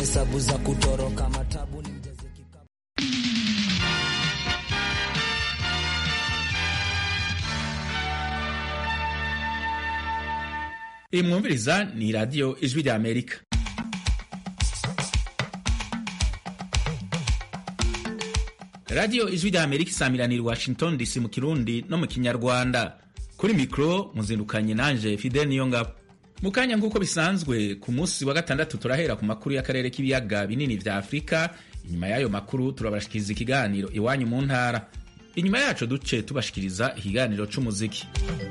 hesabu za kutoroka matabu ni mjaze kikapu. iyi mwumviriza ni radiyo ijwi rya amerika radiyo ijwi rya amerika isamiranira i washington dc mu kirundi no mu kinyarwanda kuri mikoro muzindukanye nanje fidel niyongabo mu kanya nk'uko bisanzwe ku munsi wa gatandatu turahera ku makuru y'akarere k'ibiyaga binini vya afurika inyuma y'ayo makuru turabashikiriza ikiganiro iwanyu mu ntara inyuma yaco duce tubashikiriza ikiganiro c'umuziki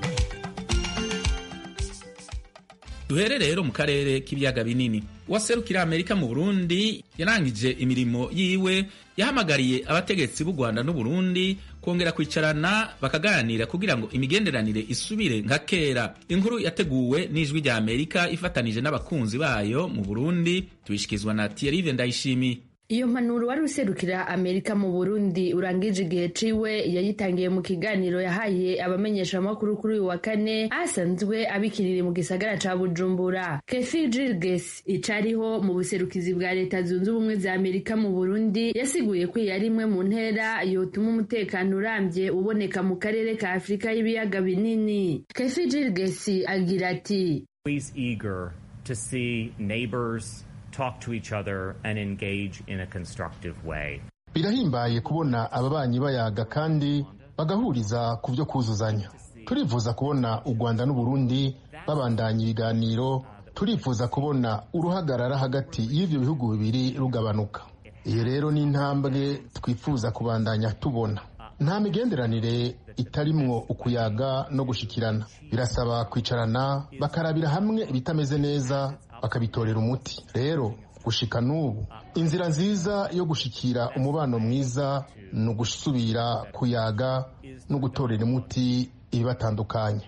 duhere rero mu karere k'ibiyaga binini uwaserukira amerika mu burundi yarangije imirimo yiwe yahamagariye abategetsi b'u rwanda n'uburundi kongera kwicarana bakaganira kugira ngo imigenderanire isubire nka kera inkuru yateguwe n'ijwi rya amerika ifatanije n'abakunzi bayo mu burundi tubishyikirizwa na tiyerive ndayishimiye iyo mpanuro wari userukira amerika mu burundi urangije igihe ciwe yayitangiye mu kiganiro yahaye abamenyeshamakuru kuri uyu wa kane asanzwe abikiriri mu gisagara ca bujumbura kefi jirges icariho mu buserukizi bwa leta zunze ubumwe za amerika mu burundi yasiguye ko iyi ari imwe mu ntera yotuma umutekano urambye uboneka mu karere ka afurika y'ibiyaga binini kefi jirges agira ati eager to see neighbors talk to each other and engage in a constructive way. birahimbaye kubona ababanyi bayaga kandi bagahuriza ku byo kuzuzanya turifuza kubona u rwanda n'uburundi babandanya ibiganiro turifuza kubona uruhagarara hagati y'ibyo bihugu bibiri rugabanuka iyi rero ni intambwe twifuza kubandanya tubona nta migenderanire itarimwo ukuyaga no gushikirana birasaba kwicarana bakarabira hamwe ibitameze neza bakabitorera umuti rero gushika n'ubu inzira nziza yo gushikira umubano mwiza ni ugusubira kuyaga no gutorera umuti ibibatandukanya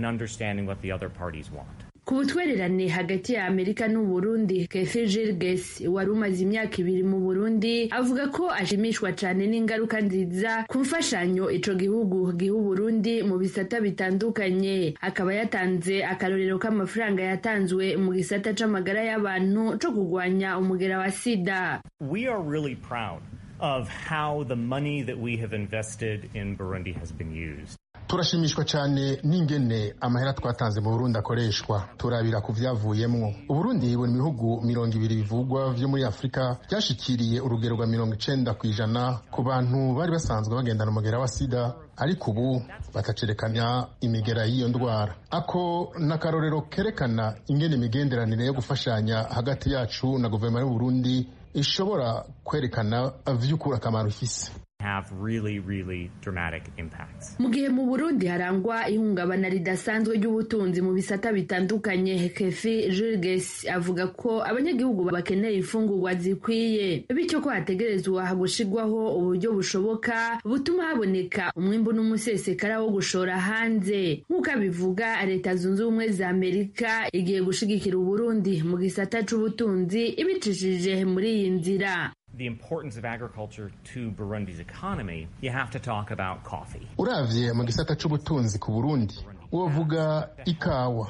ku butwererane hagati ya amerika n'uburundi kefi jirges wari umaze imyaka ibiri mu burundi avuga ko ashimishwa cyane n'ingaruka nziza ku mfashanyo ico gihugu giha uburundi mu bisata bitandukanye akaba yatanze akarorero k'amafaranga yatanzwe mu gisata c'amagara y'abantu co kurwanya umugera wa sida We are really proud of how the money that we have invested in Burundi has been used. turashimishwa cyane n'ingene amahera twatanze mu burundi akoreshwa turabira ku vyavuyemwo uburundi buri mu bihugu mirongo ibiri bivugwa vyo muri afurika byashikiriye urugero rwa mirongo icenda ku ijana ku bantu bari basanzwe bagendana umugera wa sida ariko ubu batacerekanya imigera y'iyo ndwara ako n'akarorero kerekana ingene imigenderanire yo gufashanya hagati yacu na guverinoma y'uburundi ishobora kwerekana vy'ukuri akamaro ifise have really, really dramatic impacts. mu gihe mu burundi harangwa ihungabana ridasanzwe ry'ubutunzi mu bisata bitandukanye kefi jirges avuga ko abanyagihugu bakeneye imfungurwa zikwiye bityo ko hategerezwa gushirwaho uburyo bushoboka butuma haboneka umwimbu n'umusesekara wo gushora hanze nk'uko abivuga leta zunze ubumwe za amerika igiye gushigikira uburundi mu gisata c'ubutunzi ibicishije muri iyi nzira The importance of agriculture to Burundi's economy, you have to talk about coffee. uravye mu gisata c'ubutunzi ku burundi wovuga ikawa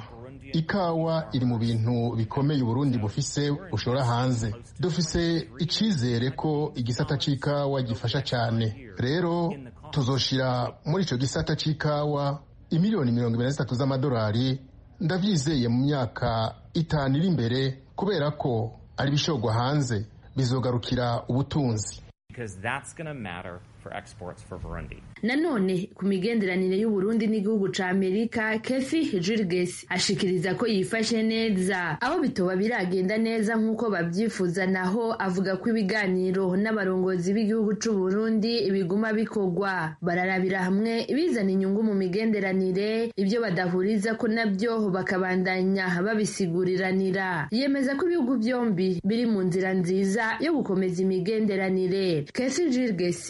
ikawa iri mu bintu bikomeye uburundi bufise bushora hanze dufise icizere ko igisata c'ikawa gifasha cane rero tuzoshira muri ico gisata c'ikawa imiliyoni mirongo ibiri na zitatu z'amadolari ndavyizeye mu myaka itanu iri imbere kubera ko ari ibishorwa hanze bizogarukira ubutunzi Because that's going to matter for exports for Burundi. nanone ku migenderanire y'uburundi n'igihugu ca amerika kefi jirges ashikiriza ko yifashe neza aho bitoba biragenda neza nk'uko babyifuza naho avuga ko ibiganiro n'abarongozi b'igihugu c'uburundi biguma bikorwa bararabira hamwe ibizana inyungu mu migenderanire ibyo badahuriza ko nabyo bakabandanya babisiguriranira yemeza ko ibihugu byombi biri mu nzira nziza yo gukomeza imigenderanire kefi jirges ashi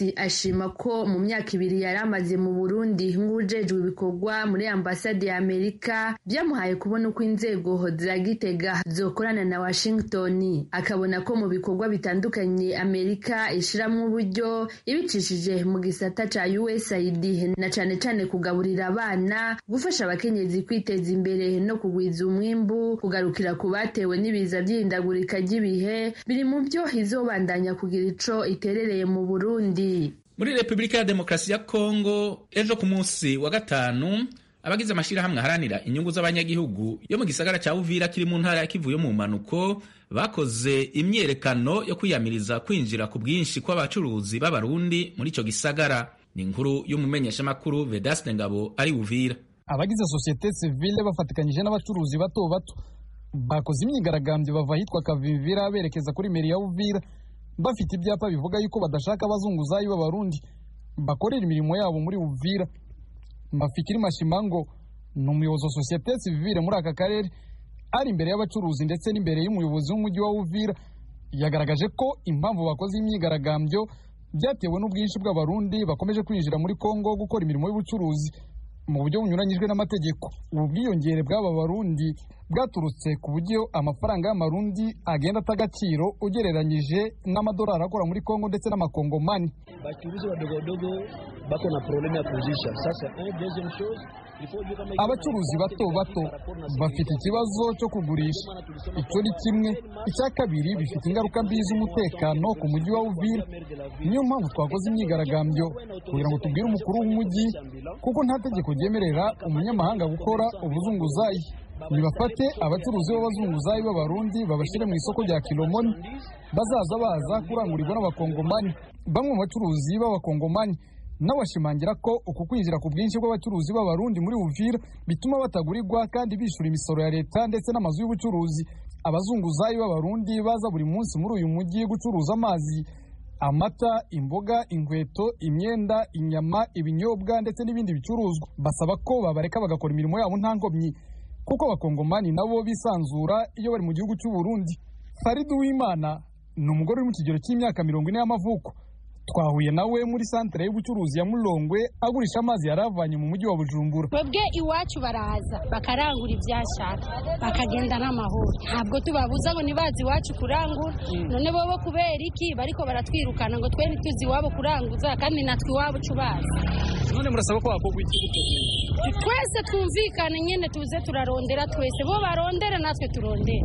arashima ko mu myaka ibiri yari amaze mu burundi nk'ujejwe ibikorwa muri ambasade ya amerika byamuhaye kubona uko inzego za gitega zokorana na washington akabona ko mu bikorwa bitandukanye amerika ishiramwo uburyo ibicishije mu gisata ca usaid na cane cane kugaburira abana gufasha abakenyezi kwiteza imbere no kugwiza umwimbu kugarukira ku batewe n'ibiza by'ihindagurika ry'ibihe biri mu byo izobandanya kugira ico iterereye mu burundi muri repubulika ya demokarasi ya kongo ejo ku munsi wa gatanu abagize amashyirahamwe aharanira inyungu z'abanyagihugu yo mu gisagara cya uvira kiri mu ntara ya kivu yo mu mpanuko bakoze imyerekano yo kwiyamiriza kwinjira ku bwinshi kw'abacuruzi b'abarundi muri icyo gisagara ni inkuru y'umumenyeshamakuru vedaste ngabo ari uvira abagize sosiyete sivile bafatikanyije n'abacuruzi bato bato bakoze imyigaragambyo bava ahitwa kavimvira berekeza kuri meri ya uvira bafite ibyapa bivuga yuko badashaka abazunguzayi b'abarundi bakorera imirimo yabo muri uvira mafikiri mashimango ni umuyobozi wa sosiyete sivile muri aka karere ari imbere y'abacuruzi ndetse n'imbere y'umuyobozi w'umujyi wa uvira yagaragaje ko impamvu bakoze imyigaragambyo byatewe n'ubwinshi bw'abarundi bakomeje kwinjira muri kongo gukora imirimo y'ubucuruzi mu buryo bunyuranyijwe n'amategeko ubu bwiyongere bw'aba barundi bwaturutse ku buryo amafaranga y'amarundi agenda ata agaciro ugereranyije n'amadolari akora muri kongo ndetse n'amakongomani bachuruzi wadogo wadogo bako na problemu ya kuzisha sasa deuxième chose abacuruzi bato bato bafite ikibazo cyo kugurisha icyo ni kimwe icya kabiri bifite ingaruka mbi z'umutekano ku mujyi wa uvira niyo mpamvu twakoze imyigaragambyo kugira ngo tubwire umukuru w'umujyi kuko nta tegeko ryemerera umunyamahanga gukora ubuzunguzayi nibafate abacuruzi b'abazunguzayi b'abarundi babashyire mu isoko rya kilomoni bazaza baza kurangurirwa n'abakongomani bamwe mu bacuruzi b'abakongomani n'abashimangira ko uku kwinjira ku bwinshi bw'abacuruzi b'abarundi muri uvira bituma batagurirwa kandi bishyura imisoro ya leta ndetse n'amazu y'ubucuruzi abazunguzayi b'abarundi baza buri munsi muri uyu mujyi gucuruza amazi amata imboga inkweto imyenda inyama ibinyobwa ndetse n'ibindi bicuruzwa basaba ko babareka bagakora imirimo yabo nta nkomyi kuko abakongomani nabo bisanzura iyo bari mu gihugu cy'u Burundi Farid Uwimana ni umugore uri mu kigero cy'imyaka mirongo ine y'amavuko twahuye nawe muri santere y'ubucuruzi ya Mulongwe agurisha amazi yari avanye mu mujyi wa Bujumbura twebwe iwacu baraza bakarangura ibyashaka bakagenda n'amahoro ntabwo tubabuza ngo ntibazi iwacu kurangura none bobo kubera iki bariko baratwirukana ngo twe ntituzi iwabo kuranguza kandi natwe iwabo cubazi none murasaba ko hakorwa iki twese twumvikane nyine tuze turarondera twese bo barondere natwe turondere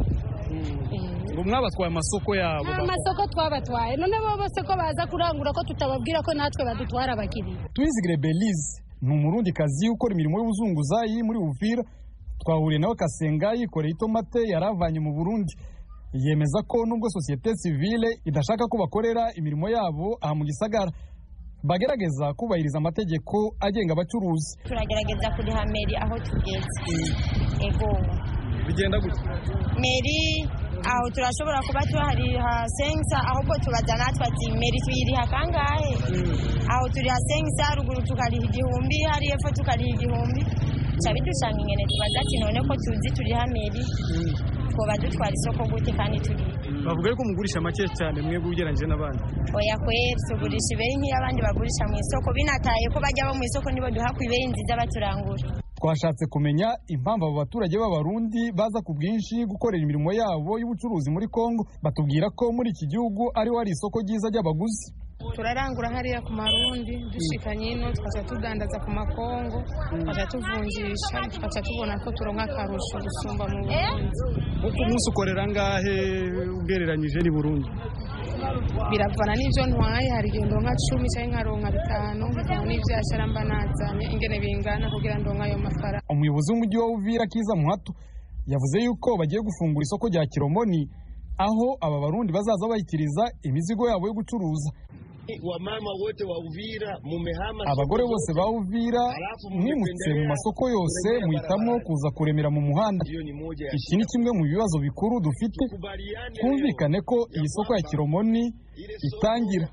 ngo mwabatwaye amasoko yabo nta masoko twabatwaye none bo bose ko baza kurangura ko tutababwira ko natwe badutwara abakiriya twizigire belize ni umurundi kazi ukora imirimo y'ubuzunguzayi muri uvira twahuriye nawe kasenga yikoreye itomate yari avanye mu burundi yemeza ko nubwo sosiyete sivile idashaka ko bakorera imirimo yabo aha mu gisagara bagerageza kubahiriza amategeko agenga abacuruzi turagerageza kuriha meri aho tugeze ego bigenda gutya meri aho turashobora kuba tuhariha sengisa ahubwo tubaza natwe ati meri tuyiriha kangahe aho turiha sengisa ruguru tukariha igihumbi hariya epfo tukariha igihumbi ca bidushanga ingene tubaza ati none ko tuzi turiha meri twoba dutwara isoko gute kandi turiha bavuga yuko mugurisha make cyane mwebwe ugereranyije n'abandi oya kweri tugurisha ibeyi nk'iy'abandi bagurisha mu isoko binataye ko bajya bo mu isoko nibo duha ku ibeyi nziza baturangura twashatse kumenya impamvu abo baturage b'abarundi baza ku bwinshi gukorera imirimo yabo y'ubucuruzi muri kongo batubwira ko muri iki gihugu ariho hari isoko ryiza ry'abaguzi turarangura hariya ku marundi dushikanye ino tukaca tudandaza ku makongo tukaca tuvunjisha tukaca tubona ko turonka akarusho gusumba mu burundi uko umunsi ukorera ngahe ugereranyije ni burundi biravana n'ibyo ntwaye hari igihe ndonka cumi cyangwa nkaronka bitanu bivana n'ibyashara mba nazanye ingene bingana kugira ndonka ayo mafaranga umuyobozi w'umujyi wa uvira kiza muhato yavuze yuko bagiye gufungura isoko rya kiromoni aho aba barundi bazaza bayikiriza imizigo yabo yo gucuruza wamama wote wa Uvira mumehama abagore bose ba Uvira mwimutse mu masoko yose muhitamo kuza kuremera mu muhanda iki ni kimwe mu bibazo bikuru dufite twumvikane ko iyi soko ya kiromoni itangira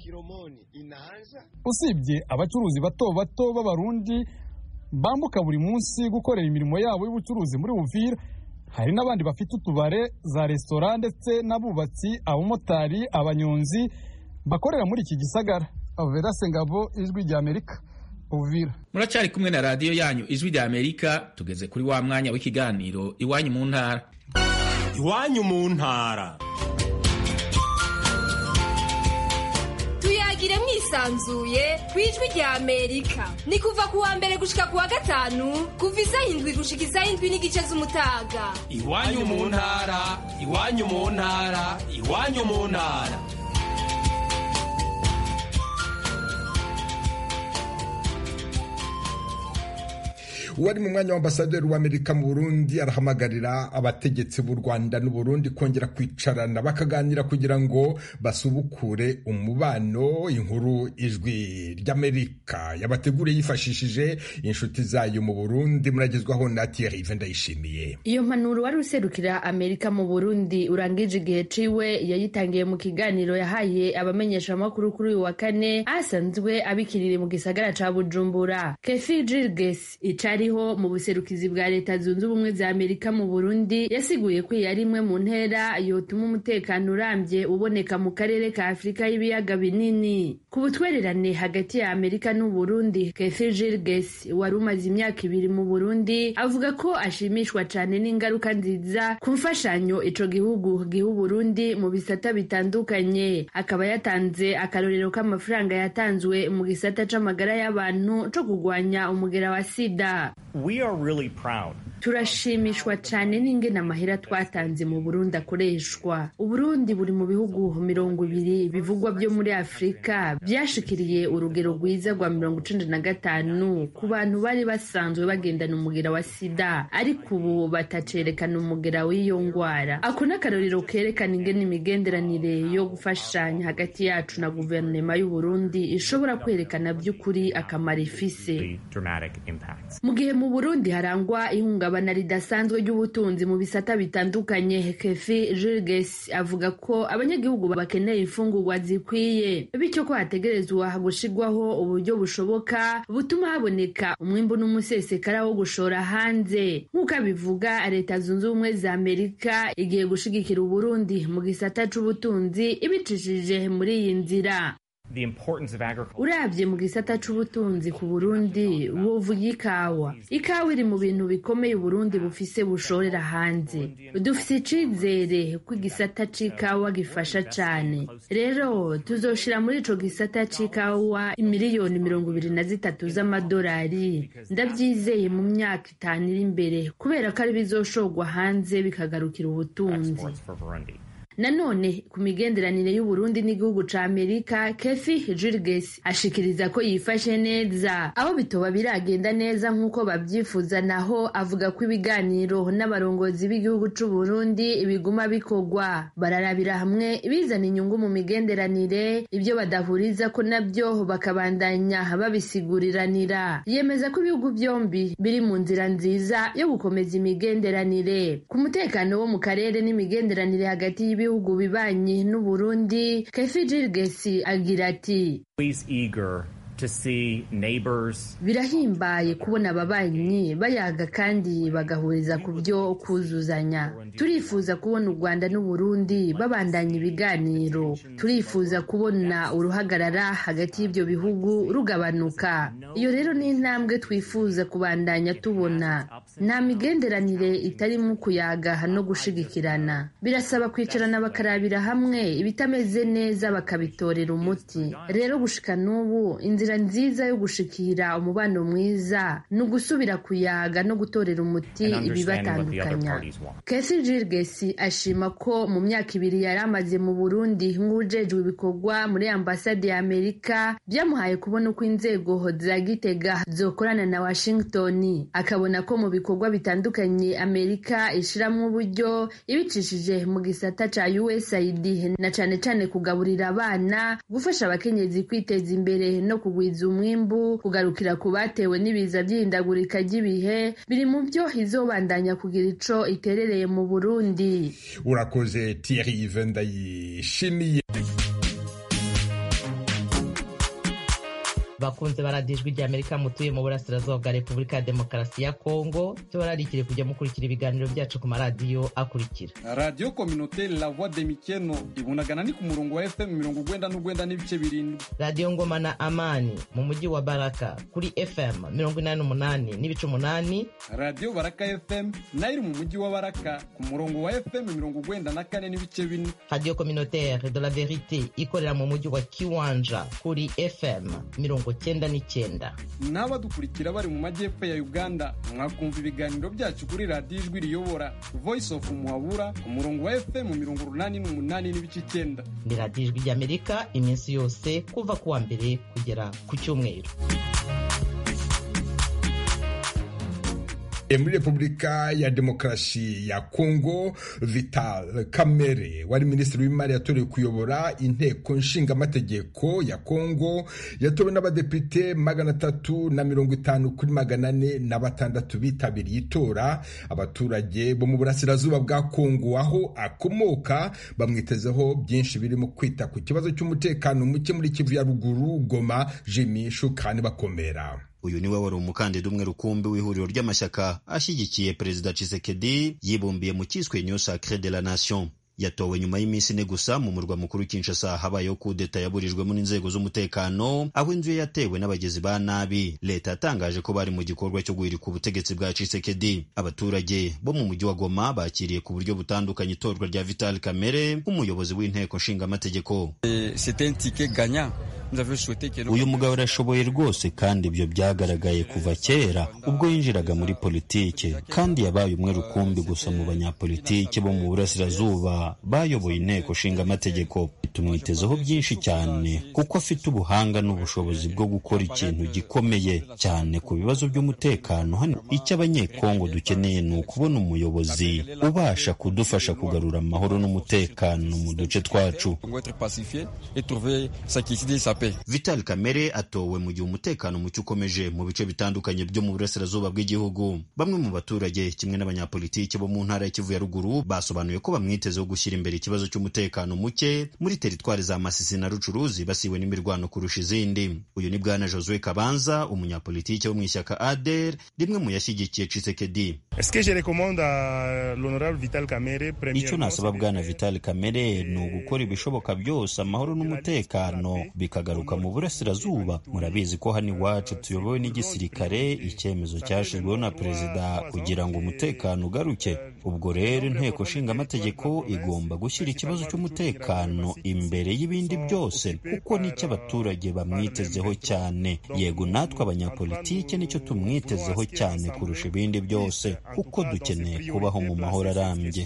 usibye abacuruzi bato bato b'abarundi bambuka buri munsi gukorera imirimo yabo y'ubucuruzi muri Uvira hari n'abandi bafite utubare za resitora ndetse n'abubatsi abamotari abanyonzi bakorera muri iki gisagara vedase ngabo ijwi rya amerika uvira muracyari kumwe na radiyo yanyu ijwi rya amerika tugeze kuri wa mwanya w'ikiganiro iwanyu mu ntara iwanyu mu ntara tuyagire mwisanzuye ku ijwi rya amerika ni kuva ku wa mbere gushika ku wa gatanu kuva isaha indwi gushika isaha indwi n'igice z'umutaga iwanyu mu ntara iwanyu mu ntara iwanyu mu ntara uwari mu mwanya w'ambasaderi w'amerika mu burundi arahamagarira abategetsi b'u rwanda n'uburundi kongera kwicarana bakaganira kugira ngo basubukure umubano inkuru ijwi ry'amerika yabateguriye yifashishije inshuti zayo mu burundi muragezwaho na thierry ndayishimiye iyo mpanuro wari userukira amerika mu burundi urangije igihe ciwe yayitangiye mu kiganiro yahaye abamenyeshamakuru kuri uyu wa kane asanzwe abikiriri mu gisagara ca bujumbura kefi jirges icari ariho mu buserukizi bwa leta zunze ubumwe za amerika mu burundi yasiguye ko iyi ari imwe mu ntera yotuma umutekano urambye uboneka mu karere ka afurika y'ibiyaga binini ku butwererane hagati ya amerika n'uburundi kefi jirges wari umaze imyaka ibiri mu burundi avuga ko ashimishwa cyane n'ingaruka nziza ku mfashanyo ico gihugu giha uburundi mu bisata bitandukanye akaba yatanze akarorero k'amafaranga yatanzwe mu gisata c'amagara y'abantu co kugwanya umugera wa sida We are really proud. turashimishwa cyane n'ingene amahera twatanze mu burundi akoreshwa uburundi buri mu bihugu mirongo ibiri bivugwa byo muri afurika byashikiriye urugero rwiza rwa mirongo icenda na gatanu ku bantu bari basanzwe bagendana umugera wa sida ariko ubu batacerekana umugera w'iyo ngwara ako ni akarorero kerekana ingene imigenderanire yo gufashanya hagati yacu na guverinoma y'uburundi ishobora kwerekana by'ukuri akamaro ifise Dramatic impacts. mu gihe mu burundi harangwa ihungabana ridasanzwe ry'ubutunzi mu bisata bitandukanye kefi jirges avuga ko abanyagihugu bakeneye imfungurwa zikwiye bityo ko hategerezwa gushirwaho uburyo bushoboka butuma haboneka umwimbu n'umusesekara wo gushora hanze nk'uko abivuga leta zunze ubumwe za amerika igiye gushigikira uburundi mu gisata c'ubutunzi ibicishije muri iyi nzira The importance of agriculture. urabye mu gisata c'ubutunzi ku burundi wovuga ikawa ikawa iri mu bintu bikomeye uburundi bufise bushorera hanze dufise icizere ko igisata c'ikawa gifasha cane rero tuzoshira muri ico gisata c'ikawa imiliyoni mirongo ibiri na zitatu z'amadolari ndavyizeye mu myaka itanu iri imbere kubera ko ari bizoshorwa hanze bikagarukira ubutunzi Exports for Burundi. nanone ku migenderanire y'uburundi n'igihugu ca amerika kefi jirges ashikiriza ko yifashe neza aho bitoba biragenda neza nk'uko babyifuza naho avuga ko ibiganiro n'abarongozi b'igihugu c'uburundi biguma bikorwa bararabira hamwe ibizana inyungu mu migenderanire ibyo badahuriza ko nabyo bakabandanya babisiguriranira yemeza ko ibihugu byombi biri mu nzira nziza yo gukomeza imigenderanire ku mutekano wo mu karere n'imigenderanire hagati y'ibihugu bibanyi n'uburundi kefi jirgesi agira ati Always eager to see neighbors birahimbaye kubona ababanyi bayaga kandi bagahuriza ku byo kuzuzanya turifuza kubona u rwanda n'uburundi babandanya ibiganiro turifuza kubona uruhagarara hagati y'ibyo bihugu rugabanuka iyo rero ni intambwe twifuza kubandanya tubona nta migenderanire itarimo kuyaga no gushigikirana birasaba kwicarana bakarabira hamwe ibitameze neza bakabitorera umuti rero gushika n'ubu inzira nziza yo gushikira umubano mwiza ni ugusubira kuyaga no gutorera umuti and understanding what the other ibibatandukanya parties want. Kefi Jirgesi ashima ko mu myaka ibiri yari amaze mu Burundi nk'ujejwe ibikorwa muri ambasade ya Amerika byamuhaye kubona uko inzego za Gitega zokorana na Washington akabona ko mu bikorwa bitandukanye Amerika ishiramwo uburyo ibicishije mu gisata ca USAID na cane cane kugaburira abana gufasha abakenyezi kwiteza imbere no kugwiza umwimbu kugarukira ku batewe n'ibiza by'ihindagurika ry'ibihe biri mu byo izobandanya kugira ico iterereye mu Burundi urakoze Thierry ndayishimiye bakunze baradijwe rya amerika mutuye mu burasirazuba bwa repubulika ya demokarasi ya kongo tubararikire kujya mukurikira ibiganiro byacu ku maradiyo akurikira radiyo kominoteri la voix de mikeno ibunagana ni ku murongo wa fm mirongo ugwenda n'ugwenda n'ibice birindwi radiyo ngoma na amani mu mujyi wa baraka kuri fm mirongo inani n'umunani n'ibice umunani radiyo baraka fm nayo iri mu mujyi wa baraka ku murongo wa fm mirongo ugwenda na kane n'ibice bine radiyo communautaire de la verite ikorera mu mujyi wa kiwanja kuri fm mirongo cyenda n'icyenda n'abadukurikira bari mu majyepfo ya uganda mwakumva ibiganiro byacu kuri radiyo ijwi riyobora voice of muhabura ku murongo wa fm mirongo urunani n'umunani n'ibice icyenda ni radiyo ijwi ry'amerika iminsi yose kuva ku wa mbere kugera ku cyumweru muri repubulika ya demokarasi ya kongo vital kamere wari minisitiri w'imari yatorewe kuyobora inteko nshingamategeko ya kongo yatowe n'abadepite magana atatu na mirongo itanu kuri magana ane na batandatu bitabiriye itora abaturage bo mu burasirazuba bwa kongo aho akomoka bamwitezeho byinshi birimo kwita ku kibazo cy'umutekano muke muri kivu ya ruguru goma jimi shukani bakomera uyu niwe wari umukandida umwe rukumbi w'ihuriro ry'amashyaka ashyigikiye perezida Tshisekedi yibumbiye mu cyiswe Union Sacrée de la Nation yatowe nyuma y'iminsi ine gusa mu murwa mukuru Kinshasa habayeho kudeta yaburijwemo n'inzego z'umutekano aho inzu ye yatewe n'abagizi ba nabi leta yatangaje ko bari mu gikorwa cyo guhirika ubutegetsi bwa Tshisekedi abaturage bo mu mujyi wa Goma bakiriye ku buryo butandukanye itorwa rya Vital Kamerhe nk'umuyobozi w'inteko nshingamategeko uyu mugabo arashoboye rwose kandi ibyo byagaragaye kuva kera ubwo yinjiraga muri politiki kandi yabaye umwe rukumbi gusa mu banyapolitiki bo mu burasirazuba bayoboye inteko nshingamategeko tumwitezeho byinshi cyane kuko afite ubuhanga n'ubushobozi bwo gukora ikintu gikomeye cyane ku bibazo by'umutekano hano icyo abanyekongo dukeneye ni ukubona umuyobozi ubasha kudufasha kugarura amahoro n'umutekano mu duce twacu Vital Kamere atowe mu gihe umutekano muke ukomeje mu bice bitandukanye byo mu burasirazuba bw'igihugu bamwe mu baturage kimwe n'abanyapolitiki bo mu ntara ya Kivu ya ruguru basobanuye ko bamwitezeho gushyira imbere ikibazo cy'umutekano muke muri teritwari za Masisi na Rucuruzi basiwe n'imirwano kurusha izindi uyu ni bwana Josue Kabanza umunyapolitiki wo mu ishyaka ADER rimwe mu yashyigikiye Tshisekedi icyo nasaba bwana Vital Kamere ni ugukora ibishoboka byose amahoro n'umutekano bikagaruka mu burasirazuba murabizi ko hano iwacu tuyobowe n'igisirikare icyemezo cyashyizweho na perezida kugira ngo umutekano ugaruke ubwo rero inteko nshingamategeko igomba gushyira ikibazo cy'umutekano imbere y'ibindi byose kuko nicyo abaturage bamwitezeho cyane yego natwe abanyapolitike nicyo tumwitezeho cyane kurusha ibindi byose kuko dukeneye kubaho mu mahoro arambye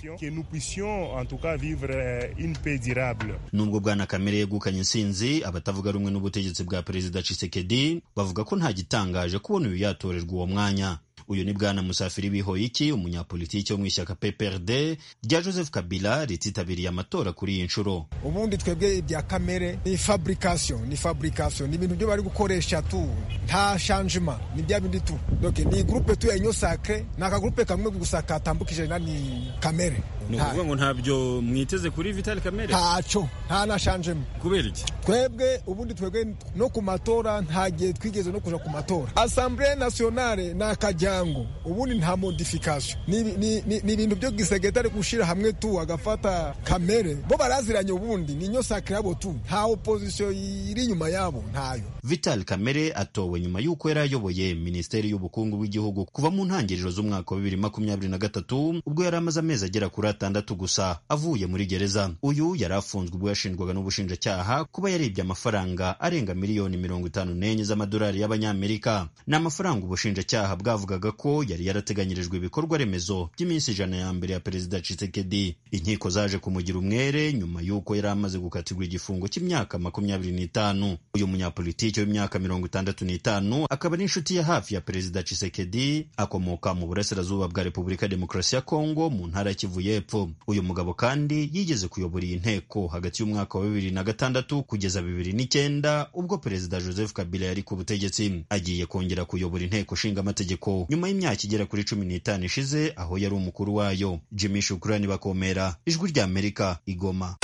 nubwo bwana kamere yegukanye insinzi abatavuga rumwe n'ubutegetsi bwa perezida Tshisekedi bavuga ko nta gitangaje kubona uyu yatorerwa uwo mwanya uyu ni bwana musafiri bihoyiki umunyapolitiki wo mu ishyaka PPRD rya Joseph Kabila rititabiriye amatora kuri iyi nshuro ubundi twebwe ibya kamere ni fabrication ni fabrication ni ibintu byo bari gukoresha tu nta changement ni bya bindi tu donc ni groupe tu ya Union Sacrée ni akagroupe kamwe gusa katambukije nani kamere ni ukuvuga ngo ntabyo mwiteze kuri Vital Kamere ntacyo nta na changement kubera iki twebwe ubundi twebwe no ku matora nta gihe twigeze no kuja ku matora Assemblée nationale ni akajyango ubundi nta modification ni ibintu byo gisegetari gushira hamwe tu agafata kamere bo baraziranye ubundi ni Union Sacrée yabo tu nta opposition iri inyuma yabo ntayo Vital Kamere atowe nyuma y'uko yari ayoboye Minisiteri y'Ubukungu bw'Igihugu kuva mu ntangiriro z'umwaka wa bibiri makumyabiri na gatatu ubwo yari amaze amezi agera kuri atandatu gusa avuye muri gereza uyu yari afunzwe ubwo yashinjwaga n'ubushinjacyaha kuba yaribye amafaranga arenga miliyoni mirongo itanu n'enye z'amadolari y'abanyamerika ni amafaranga ubushinjacyaha bwavugaga ko yari yarateganyirijwe ibikorwa remezo by'iminsi ijana ya mbere ya perezida Tshisekedi inkiko zaje kumugira umwere nyuma y'uko yari amaze gukatirwa igifungo cy'imyaka makumyabiri n'itanu uyu munyapolitiki w'imyaka mirongo itandatu n'itanu akaba ari inshuti ya hafi ya perezida Tshisekedi akomoka mu burasirazuba bwa Repubulika ya Demokarasi ya Kongo mu ntara ya Kivu y'Epfo uyu mugabo kandi yigeze kuyobora iyi nteko hagati y'umwaka wa bibiri na gatandatu kugeza bibiri n'icyenda ubwo perezida Joseph Kabila yari ku butegetsi agiye kongera kuyobora inteko nshingamategeko nyuma y'imyaka igera kuri cumi n'itanu ishize aho yari umukuru wayo Jimmy Shukrani bakomera ijwi rya Amerika igoma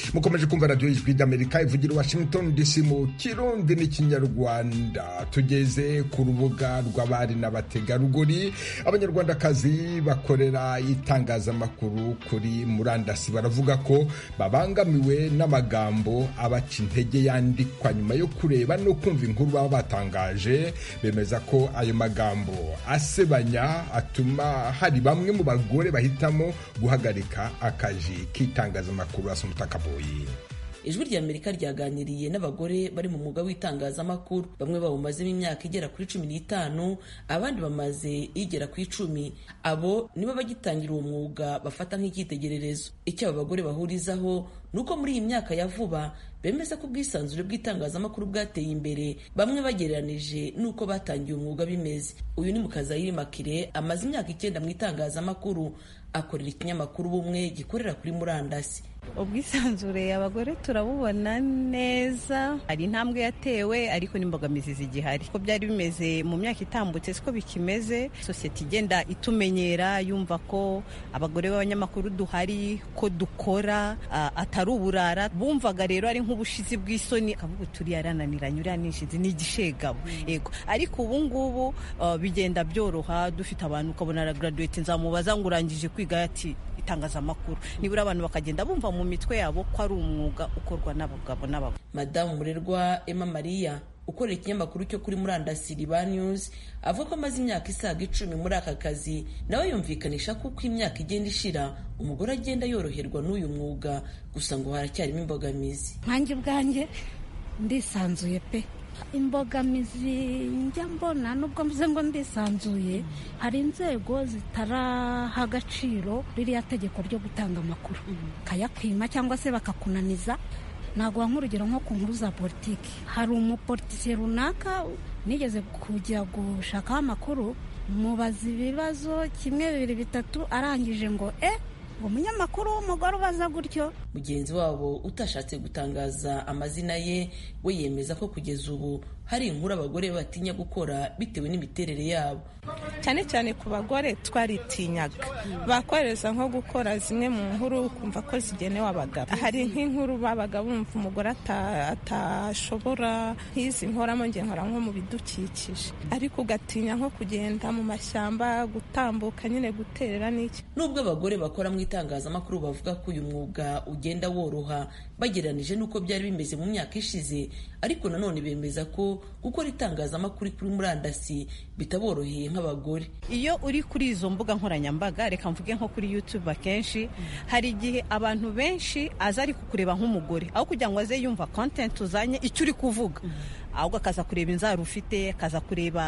mukomeje kumva radiyo y'ijwi ry'amerika ivugira i washington dc mu kirundi n'ikinyarwanda tugeze ku rubuga rw'abari n'abategarugori abanyarwandakazi bakorera itangazamakuru kuri murandasi baravuga ko babangamiwe n'amagambo abaca intege yandikwa nyuma yo kureba no kumva inkuru baba batangaje bemeza ko ayo magambo asebanya atuma hari bamwe mu bagore bahitamo guhagarika akazi k'itangazamakuru asa umutakaboyi ijwi rya amerika ryaganiriye n'abagore bari mu mwuga w'itangazamakuru bamwe bawumazemo imyaka igera kuri cumi n'itanu abandi bamaze igera ku icumi abo nibo bagitangira uwo mwuga bafata nk'icyitegererezo icyo aba bagore bahurizaho ni uko muri iyi myaka ya vuba bemeza ko ubwisanzure bw'itangazamakuru bwateye imbere bamwe bagereranije n'uko batangiye umwuga bimeze uyu ni mukazayiri makire amaze imyaka icyenda mu itangazamakuru akorera ikinyamakuru bumwe gikorera kuri murandasi ubwisanzure abagore turabubona neza hari intambwe yatewe ariko n'imbogamizi zigihari ko byari bimeze mu myaka itambutse siko bikimeze sosiyete igenda itumenyera yumva ko abagore b'abanyamakuru duhari ko dukora uh, atari uburara bumvaga rero ari nk'ubushizi bw'isoni akavuga turiya arananiranye uriya nishizi ni igishegabo yego ariko ubu ngubu uh, bigenda byoroha dufite abantu ukabona aragraduate nzamubaza ngo urangije kwiga ati itangazamakuru nibura abantu bakagenda bumva mu mitwe yabo ko ari umwuga ukorwa n'abagabo n'abagore madamu murerwa emma maria ukorera ikinyamakuru cyo kuri murandasi riba news avuga ko amaze imyaka isaga icumi muri aka kazi nawe yumvikanisha ko uko imyaka igenda ishira umugore agenda yoroherwa n'uyu mwuga gusa ngo haracyarimo imbogamizi nkanjye ubwanjye ndisanzuye pe imbogamizi njya mbona nubwo mvuze ngo ndisanzuye hari inzego zitaraha agaciro ririya tegeko ryo gutanga amakuru kayakwima cyangwa se bakakunaniza naguha nk'urugero nko ku nkuru za politiki hari umupolitisiye runaka nigeze kujya gushakaho amakuru mubaza ibibazo kimwe bibiri bitatu arangije ngo e ngo umunyamakuru w'umugore ubaza gutyo mugenzi wabo utashatse gutangaza amazina ye we yemeza ko kugeza ubu hari inkuru abagore batinya gukora bitewe n'imiterere yabo cyane cyane ku bagore twaritinyaga bakohereza nko gukora zimwe mu nkuru ukumva ko zigenewe abagabo hari nk'inkuru babaga bumva umugore atashobora nk'izi nkoramo nge nkora nko mu bidukikije ariko ugatinya nko kugenda mu mashyamba gutambuka nyine guterera n'iki nubwo abagore bakora mu itangazamakuru bavuga ko uyu mwuga ugenda woroha bagereranije n'uko byari bimeze mu myaka ishize ariko nanone bemeza ko gukora itangazamakuru kuri murandasi bitaboroheye nk'abagore iyo uri kuri izo mbuga nkoranyambaga reka mvuge nko kuri youtube akenshi hari igihe abantu benshi aza ari kukureba nk'umugore aho kugira ngo aze yumva content uzanye icyo uri kuvuga ahubwo akaza kureba inzara ufite akaza kureba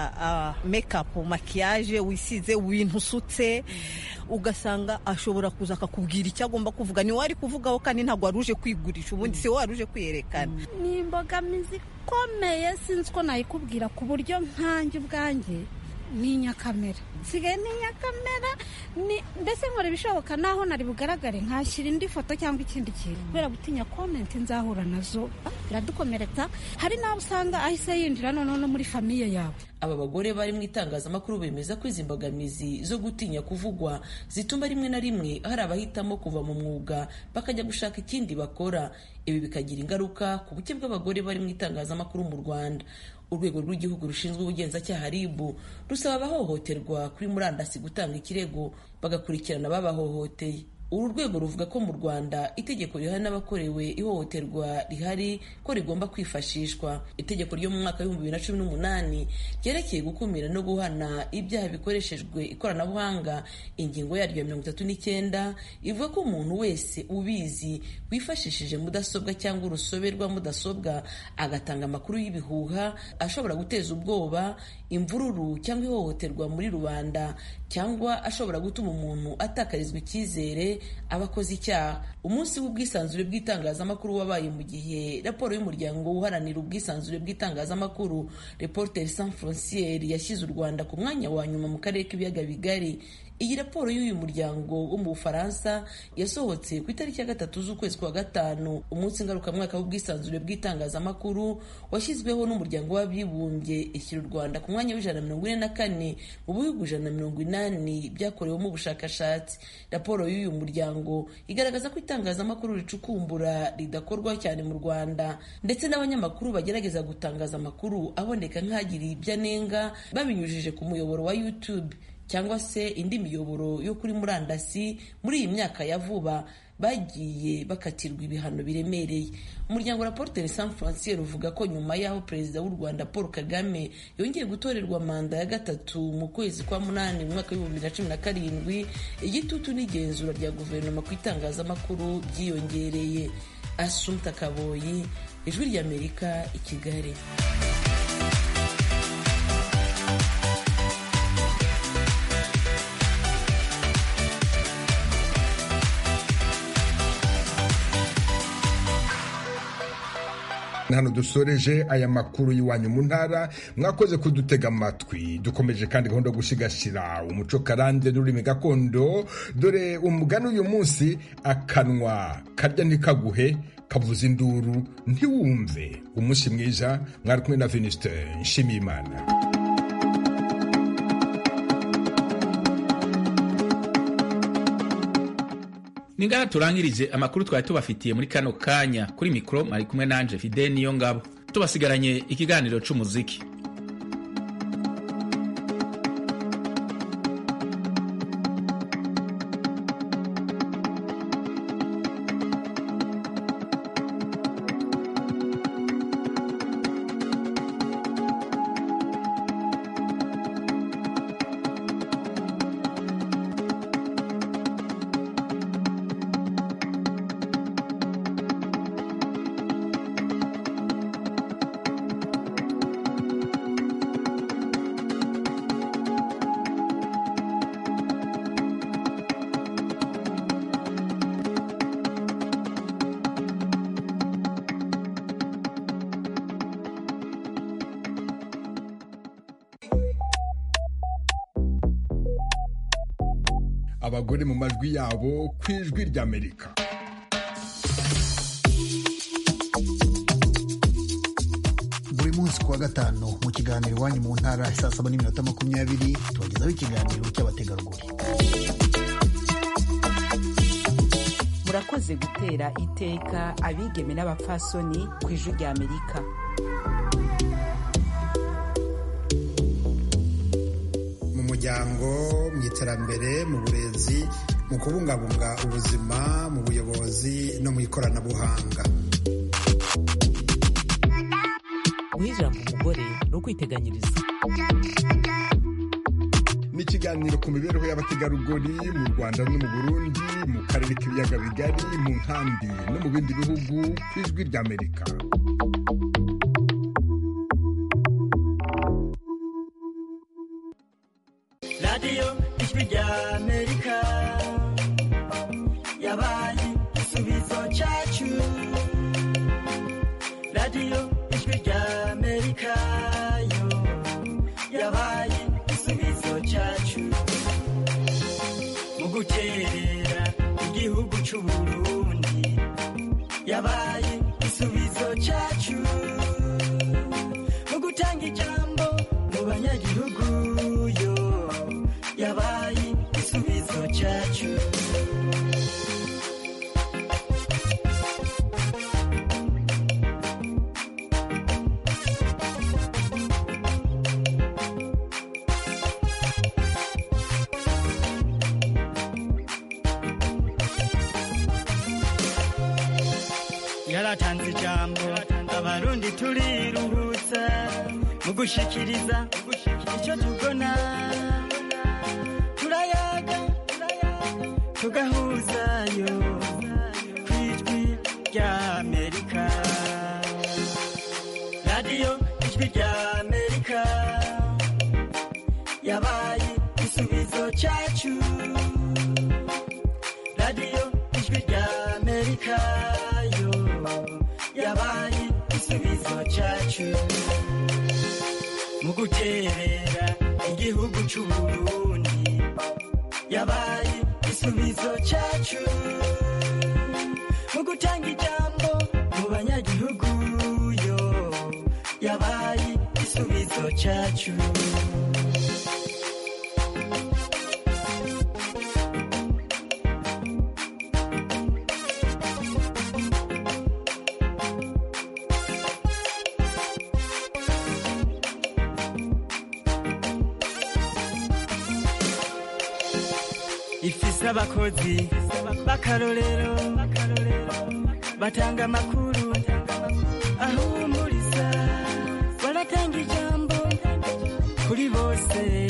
mekapu makiyaje wisize ibintu usutse ugasanga ashobora kuza akakubwira icyo agomba kuvuga ni wowe ari kuvugaho kandi ntabwo wari uje kwigurisha ubundi si wowe wari uje kwiyerekana ni imbogamizi ikomeye sinzi ko nayikubwira ku buryo nkanjye ubwanjye ni inyakamera nsigaye ni inyakamera mbese nkora ibishoboka naho nari bugaragare nkashyira indi foto cyangwa ikindi kintu kubera gutinya komenti nzahura nazo biradukomeretsa hari n'abo usanga ahise yinjira noneho no muri famiye yawe aba bagore bari mu itangazamakuru bemeza ko izi mbogamizi zo gutinya kuvugwa zituma rimwe na rimwe hari abahitamo kuva mu mwuga bakajya gushaka ikindi bakora ibi bikagira ingaruka ku buke bw'abagore bari mu itangazamakuru mu rwanda urwego rw'igihugu rushinzwe ubugenzacyaha ribu rusaba abahohoterwa kuri murandasi gutanga ikirego bagakurikirana ababahohoteye uru rwego ruvuga ko mu rwanda itegeko rihana n'abakorewe ihohoterwa rihari ko rigomba kwifashishwa itegeko ryo mu mwaka w'ibihumbi bibiri na cumi n'umunani ryerekeye gukumira no guhana ibyaha bikoreshejwe ikoranabuhanga ingingo yaryo ya mirongo itatu n'icyenda ivuga ko umuntu wese ubizi wifashishije mudasobwa cyangwa urusobe rwa mudasobwa agatanga amakuru y'ibihuha ashobora guteza ubwoba imvururu cyangwa ihohoterwa muri rubanda cyangwa ashobora gutuma umuntu atakarizwa icyizere aba akoze icyaha umunsi w'ubwisanzure bw'itangazamakuru wabaye mu gihe raporo y'umuryango uharanira ubwisanzure bw'itangazamakuru reporter sans frontiere yashyize u rwanda ku mwanya wa nyuma mu karere k'ibiyaga bigari iyi raporo y'uyu muryango wo mu bufaransa yasohotse ku itariki ya gatatu z'ukwezi kwa gatanu umunsi ngarukamwaka w'ubwisanzure bw'itangazamakuru washyizweho n'umuryango w'abibumbye ishyira u rwanda ku mwanya w'ijana na mirongo ine na kane mu bihugu ijana na mirongo inani byakorewemo ubushakashatsi raporo y'uyu muryango igaragaza ko itangazamakuru ricukumbura ridakorwa cyane mu rwanda ndetse n'abanyamakuru bagerageza gutangaza amakuru aboneka nk'agiriye ibyo anenga babinyujije ku muyoboro wa youtube cyangwa se indi miyoboro yo kuri murandasi muri iyi myaka ya vuba bagiye bakatirwa ibihano biremereye umuryango Reporters sans frontières uvuga ko nyuma y'aho perezida w'u rwanda paul kagame yongeye gutorerwa manda ya gatatu mu kwezi kwa munani mu mwaka w'ibihumbi bibiri na cumi na karindwi igitutu n'igenzura rya guverinoma ku itangazamakuru byiyongereye asumta kaboyi ijwi ry'amerika i kigali hano dusoreje aya makuru y'iwanyu mu ntara mwakoze kudutega amatwi dukomeje kandi gahunda yo gusigasira umuco karande n'ururimi gakondo dore umugani uyu munsi akanwa karya ntikaguhe kavuza induru ntiwumve umunsi mwiza mwari kumwe na venuste nshimiyimana ni ngaha turangirije amakuru twari tubafitiye muri kano kanya kuri mikoro mwari kumwe nanje fide niyo ngabo tubasigaranye ikiganiro c'umuziki abagore mu majwi yabo ku ijwi ry'amerika buri munsi ku wa gatanu mu kiganiro iwanyu mu ntara saa saba n'iminota makumyabiri tubagezaho ikiganiro cy'abategarugori murakoze gutera iteka abigeme n'abapfasoni ku ijwi rya amerika mu muryango mu iterambere mu burezi mu kubungabunga ubuzima mu buyobozi no mu ikoranabuhanga guha ijambo umugore ni ukwiteganyiriza ni ikiganiro ku mibereho y'abategarugori mu rwanda no mu burundi mu karere k'ibiyaga bigari mu nkambi no mu bindi bihugu ku ijwi ry'amerika radiyo ijwi ry'amerika yabaye igisubizo cyacu radiyo ijwi ry'amerika yo yabaye igisubizo cyacu mu guterera igihugu cy'u burundi yabaye igisubizo cyacu mu gutanga ijambo mu banyagihugu yo yabaye igisubizo cyacu yaratanze ijambo abarundi turiruhutsa mu gushikiriza icyo tubona turayaga tugahuzayo ku ijwi rya amerika radiyo ijwi rya amerika yabaye igisubizo cyacu radiyo ijwi rya amerika yo yabaye igisubizo cyacu mu guterera igihugu cy'u burundi yabaye igisubizo cyacu mu gutanga ijambo mu banyagihugu yo yabaye igisubizo cyacu ifise abakozi b'akarorero batanga amakuru ahumuriza baratanga ijambo kuri bose